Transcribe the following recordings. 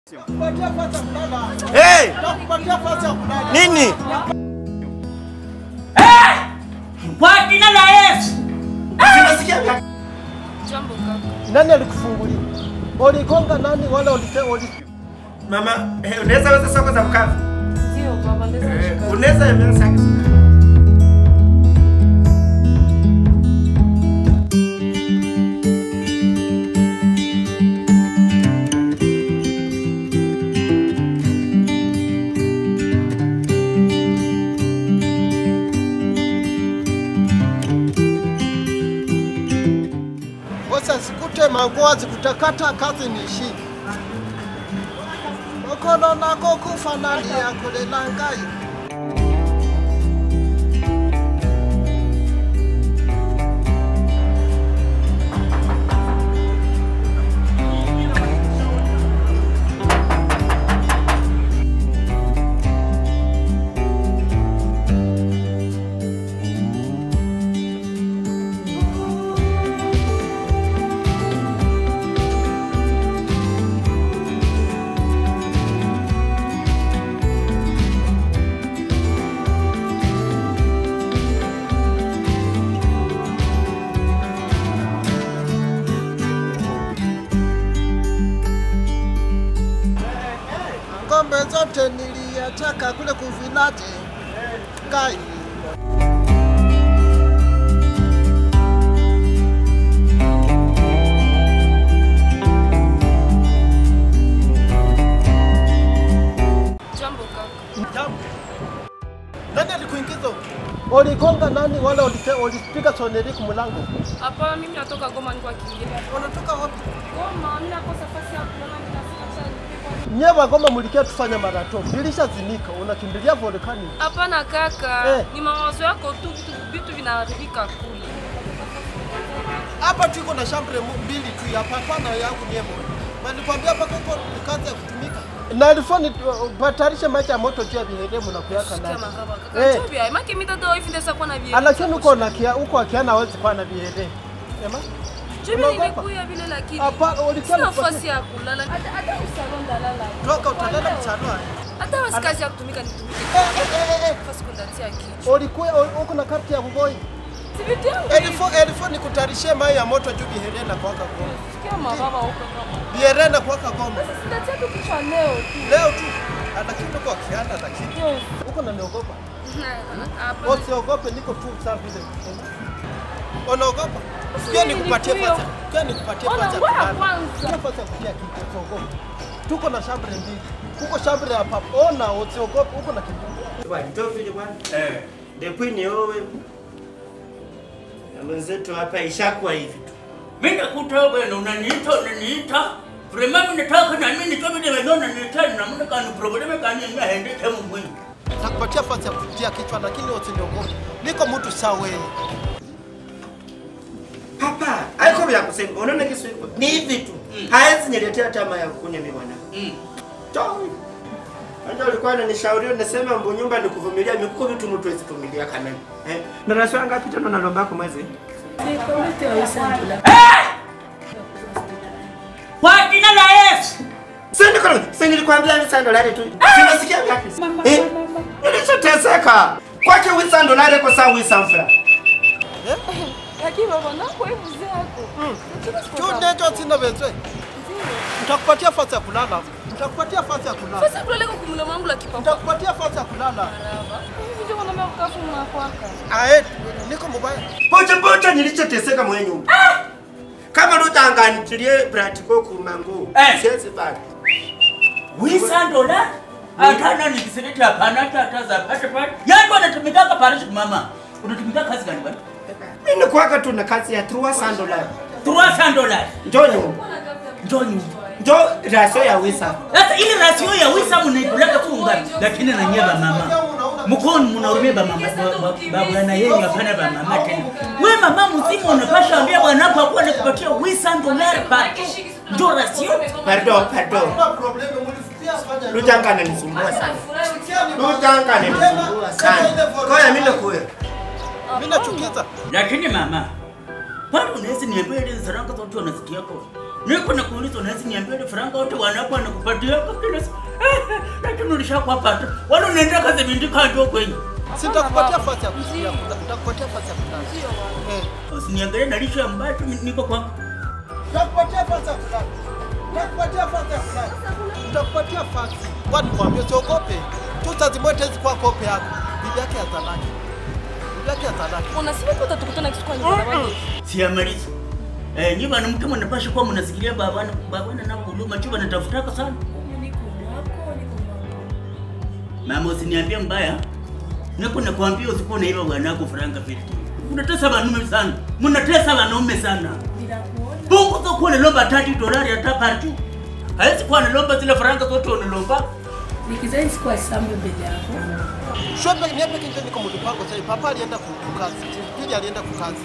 Hey! Nini? Kwa jina la Yesu. Sinasikia vya- Jambo kaka. Nani alikufungulia? Uligonga nani wala ulite uli Mama, eh, unaweza weza soko za mkavu? Ndio baba, ndeza Eh, kushika. Unaweza yemea saki. Kosa sikute mangoa zikutakata kazi nishi. Okono nako kufa nani yakulela ngai. Ngombe zote niliyataka kule kuvilaje. Ngai. Jambo kaka. Jambo. Nani alikuingiza? Uligonga nani wala ulite ulipiga soneri kumlango? Hapana, mimi natoka Goma niko kiingia. Unatoka wapi? Goma, mimi nakosa nafasi ya kulala, mimi nasikia Nyewe Wagoma mlikia tufanya marato. Bilishazinika, unakimbilia volkani. Hapana kaka, Eh. ni mawazo yako tu, vitu vitu vinaharibika kule. Hapa tuko na shambre mu- mbili tu ya papa na yangu nyemo. Nilikwambia hapa kuko kazi ya kutumika. Na alifoni batarisha maji ya moto juu ya viheremu na kuyaka Sikia ndani. makaba kaka. Eh. Chumbi, ai maki mitoto hivi ndesa kwa na vile. Lakini uko na kia uko akiana hawezi kuwa na vihere. Ema? Chumbi unaogopa? nilikuya vile lakini. Hapa ulikuwa Sina na nafasi ya kulala. Hata hata usalon dalala. Toka utalala msalwa. Hata basi kazi ya kutumika nitumike. Eh eh eh. Nafasi kundatia kichwa. Ulikuwa uko na karti ya kugoi. Si vitu yangu. Elifo elifo ni kutarishia mai ya moto juu vihere na kuwaka goma. Sikia mababa huko kama. Vihere na kuwaka goma. Sasa sindatia tu kichwa leo tu. Leo tu lakini tuko akiana lakini Yes. uko na niogopa. Hapana. Usiogope, niko tu sawa vile. Unaogopa? Pia nikupatie Nilikuyo. fasa. Pia nikupatie Ona, fasa. ya wewe kulala. kwanza. Pia fasa ya kutia kitu, usiogope. Tuko na shambre mbili. Kuko shambre ya papa. Ona, usiogope, uko na kitu. Bwana, njoo vile bwana. Eh. Depuis ni wewe. Na wenzetu hapa ishakuwa hivi tu. Mimi nakuta bwana unaniita unaniita. Vraiment mimi nataka na mimi nitoe vile wewe unaniita na mimi kana problem kani ngaende kama mwini. Nakupatia fasa ya kutia kichwa lakini usiniogope. Niko mtu sawa wewe. Papa, haiko vya kusema. Unaona kisu hiko? Ni hivi tu. Haezi niletea tama ya kunywa mimi bwana. Mm. Toi. Ndio alikuwa ananishauri nasema mbo nyumba ni kuvumilia mikuko vitu mtu hawezi kuvumilia kana. Eh? Na raswa ngapi tena unalomba kwa mwezi? Kwa jina la Yesu. Sasa niko sasa nilikwambia ni sando lale tu. Sinasikia ngapi? Eh? Nilishoteseka. Kwake wisa ndo lale kwa saa wisa mfra. Lakini baba nako hebu zako. Tu ndecho sina bezwe. Nitakupatia fasa ya kulala. Nitakupatia fasa ya kulala. Sasa kulele kwa kumula mangu la kipapa. Nitakupatia fasa ya kulala. Maraba. Hivi ndio wanamea kukafu mnakwaka. Ae, niko mubaya. Pocha pocha nilichoteseka mwenye nyumba. Kama lutanganitilie pratiko kumangu. Eh. Siwezi baki. Wisa dola. Hata ni kisereti hapana hata hata za pata pata. Yaani wanatumika parish mama. Unatumika kazi gani bwana? Mimi nakuwaka tu na kazi ya trua sando lale. 300 dollars. Njoo nyumba. Njoo nyumba. Njoo rasio ya wisa. Sasa ile rasio ya wisa mnaipeleka tu ungani, lakini na nyie ba mama mkono mnahurumia ba mama ba- ba bwana yenu hapana ba mama tena. We mama mzima unapasha ambia bwana wako akuwa anakupatia wisa dolari pato ndio rasio. Pardon, pardon. Kuna problemu mulifikia fanya. Lutanga ananisumbua sana. Lutanga ananisumbua sana. Kwa hiyo mimi nakuwa. Mimi nachukiza. Lakini mama Pale unaweza niambia ile faranga zote wanasikia kwa. Niko na kuuliza unaweza niambia ile faranga wote wanapo wanakupatia kwa kila siku. Lakini ulishakwapata. Wale unaenda kazi bindika ndio kwenye. Sitakupatia fasi ya kusikia, Ndio. nitakupatia fasi ya kulala. Ndio baba. Eh, Usiniangalie na lisho ambayo tu niko kwako. nitakupatia fasi ya kulala. Nitakupatia fasi ya kulala. Nitakupatia fasi. Kwa nikwambia usiogope. Tu saa zimoja hizi kwa kope yako. Bibi yake atalaki. Bibi yake atalaki. Unasema tu utatukutana kitu kwa nyumba baba. Siamaliza. Eh, nyi bana mke mnapasha kuwa mnasikilia babana babana na huduma chuba natafutaka sana. Niko mwako, niko mwako. Mama usiniambie mbaya. Niko nakwambia usikuwa na hilo bwanako faranga vile. Mnatesa wanaume sana. Mnatesa wanaume sana. Ninakuona. Bungu to kuwa nalomba tati dolari hata partu. Hawezi kuwa nalomba zile faranga zote unalomba. Nikizai sikuwa sambe mbele yako. Shope niape kinje niko mlipango sasa. Papa alienda kukazi. Pili alienda kukazi.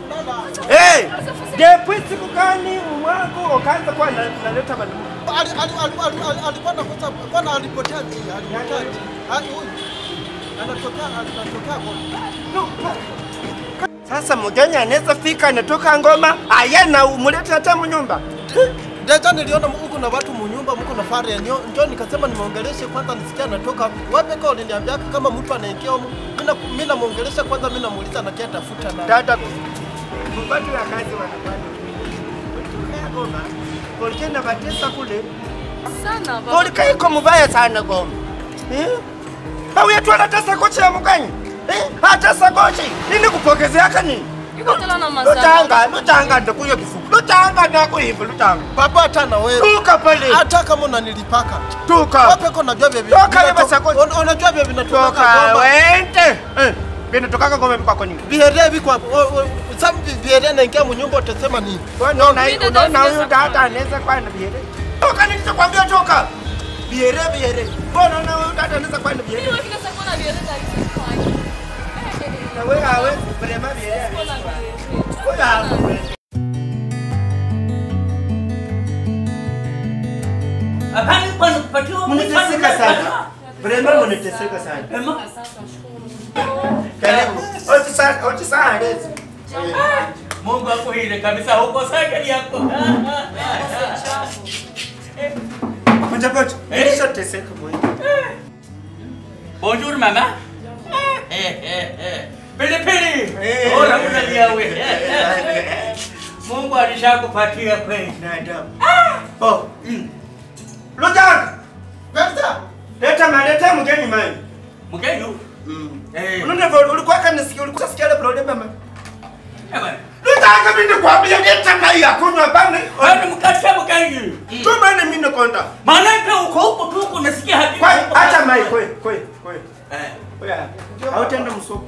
Eh, depuis siku gani mwangu ukaanza kuwa na- naleta bana? Ali- ali- ali- ali- ali- alikuwa anakosa bwana alipotea njia, alipotea njia. Ali huyu anatokea anatokea Goma. Sasa mgeni anaweza fika anatoka ngoma aya na umulete hata mnyumba. Deja niliona huku na watu munyumba mko na fare nyo njo nikasema nimuongeleshe kwanza nisikia anatoka wapi kwa uliniambia kama mtu anaingia huko mimi na mimi namuongelesha kwanza mimi namuuliza anakia tafuta na Dada mbatu ya kazi wanafanya. Kutoka Goma. Polike na batesa kule. Sana baba. Polike iko mubaya sana Goma. Eh? Au yetu anatesa kocha ya mgeni. Eh? Hatesa kocha. Nini kupokezea kani? Iko tena na mazao. Lutanga, lutanga ndo kuyo kifuku. Lutanga ndo kuivu lutanga. baba hata na wewe Tuka pale. hata kama unanilipaka Tuka. wapi kwa unajua bebi Toka leba sako. unajua bebi vinatoka Toka Goma wende. Eh. Vinatoka Goma mpaka nini? biheria viko hapo O- o- sababu biheria naingia munyumba utasema nini Unaona Mimi unaona ndio huyu nimesema. dada anaweza kuwa na biere. Toka nilichokwambia toka. Biere biere. Mbona unaona huyu dada anaweza kuwa na biere? Mimi kila siku na biere za Na wewe hawezi kulema biere. Wewe hawezi. Hapana kwa nikupatiwa Mnateseka sana. Vrema mnateseka sana. Ema. Karibu. Oti sana, oti sana lezi. Mungu akuhile kabisa huko sakali yako. Moja moja. Eh. Nilishoteseka mwenyewe. Bonjour mama. Eh eh eh. Pili pili. Eh. Ora unalia wewe. Mungu alishakupatia kweli. Binadamu. Oh. mm. Lutanga. pesa Leta maleta mgeni mani. Mgeni. Eh. Unaona vile ulikuwa kanisikia ulikuwa sikia ile problem mama. Eh bwana. Lutanga mimi nikwambia leta mai ya kunywa bana. Wewe mkatia mgeni. Tuma ni mimi nakonda. Maana pia uko huko tu uko nasikia hadi. Kwa acha mai kwe kwe kwe. Eh. Oya. Hautaenda msoko.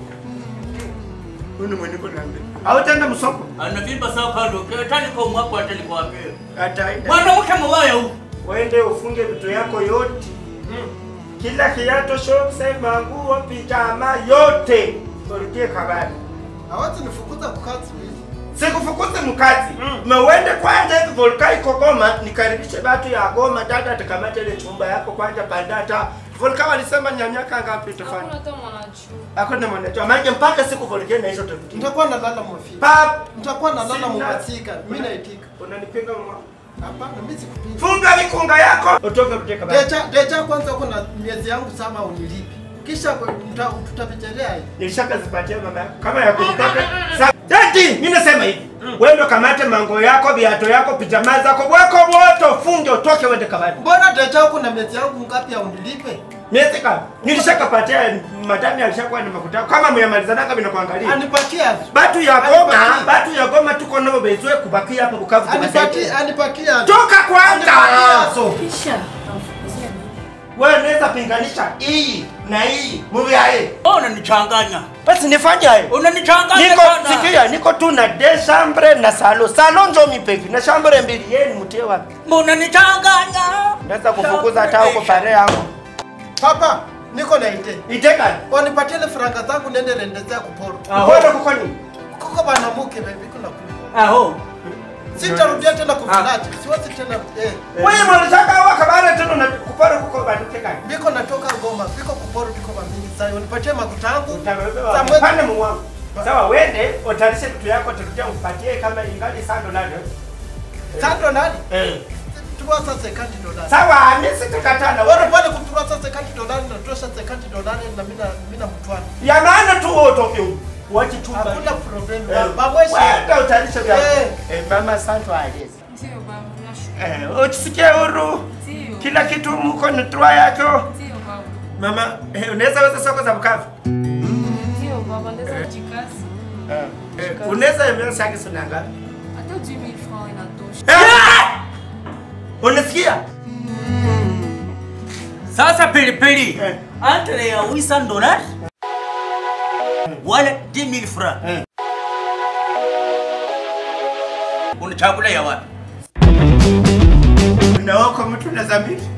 Wewe ni mwenye kunaambia. Hautaenda msoko. Anavimba sawa kando. Tani kwa mwako hata nikwambie. Ataenda. Mwanamke mbaya huko. Uende ufunge vitu yako yote. Kila kiato, shokse, manguo, pijama yote. Ulitie kabari. hawezi nifukuza kukazi hivi Sikufukuze mkazi. Mewende kwanza hivi volka iko Goma, nikaribishe batu ya Goma, dada atakamata ile chumba yako kwanza pandata. Volka walisema nyanyaka ngapi tufanye? Hakuna hata mwanajua. Hakuna mwanajua. Maana mpaka siku volka na hizo tafuti. nitakuwa nalala mwafi Pap, nitakuwa nalala Sina. mwasika mimi naitika unanipiga mwa. hapana mimi sikupiga Funga mikunga yako. Utoke kuteka bari. deja deja kwanza uko na miezi yangu saba unilipi kisha kwa- tuta- tutavicherea hii Nilishakazipatia mama yako kama ya kunitoka. Sa- Dadi, mimi nasema hivi. Wewe ndo kamate mango yako, viato yako, pijama zako, wako wote ufunge utoke uende kabari. mbona deja uko na miezi yangu ngapi ya unilipe Miezi kama nilishakapatia madami alishakuwa ni makuta kama myamalizanaka bila kuangalia. anipatia Batu ya Goma, Anipatie. batu ya Goma tuko nao bezwe kubakia hapa Bukavu kwa anipatia anipatia Toka kwanza. Anipatia, so Kisha namfukuzia nini? Wewe unaweza pinganisha hii na hii. Muvi hai. Wewe unanichanganya. Basi nifanye hayo. Unanichanganya Niko sana. sikia, niko tu na de chambre na salo. Salo njo mipeki na chambre mbili. Yeye ni mtie wapi? Unanichanganya. Naweza kufukuza hata huko pale yangu. papa niko na ite Iteka. wanipatie ile faranga zangu nende rendezea kuporo Mbona kuko nini? kuko bana muke baby kuna kuna Aho. sitarudia tena kufuraji siwezi tena eh Wewe mwanataka wa kabara tena na kupara kuko bado teka. biko natoka Goma biko kuporo biko mambili sasa unipatie makuta yangu Utawewewa. Za mwezi- Pande mwangu. Sawa, wende utarishe vitu yako tukuja upatie kama ingali sando nalo. Sando nani? Eh. Tuwa sasa sekandi dolari. Sawa, mimi sitakatana. Wewe pale kutura sasa sekandi dolari na tosha sekandi dolari na mimi na mimi na mtwani. Ya maana tu wewe utoke huko. Wachi chumba. Hakuna problem. Eh, Babweshi. Wende utarishe vyako. Eh. Eh, mama santo alezi. Ndio baba, nashukuru. Eh, usisikie huru. Ndio. Kila kitu mko ni tua yako. Ndio baba. Mama, eh, unaweza weza soko za Bukavu? Ndio baba, ndeza kujikazi. Eh, unaweza emea saki sunanga. Hata 10000 francs inatosha. Eh! Unasikia? Sasa pilipili Eh. entre ya 800 dollars wala 10000 francs Eh. unachagula ya wapi? Unaoko mtu na zamiri?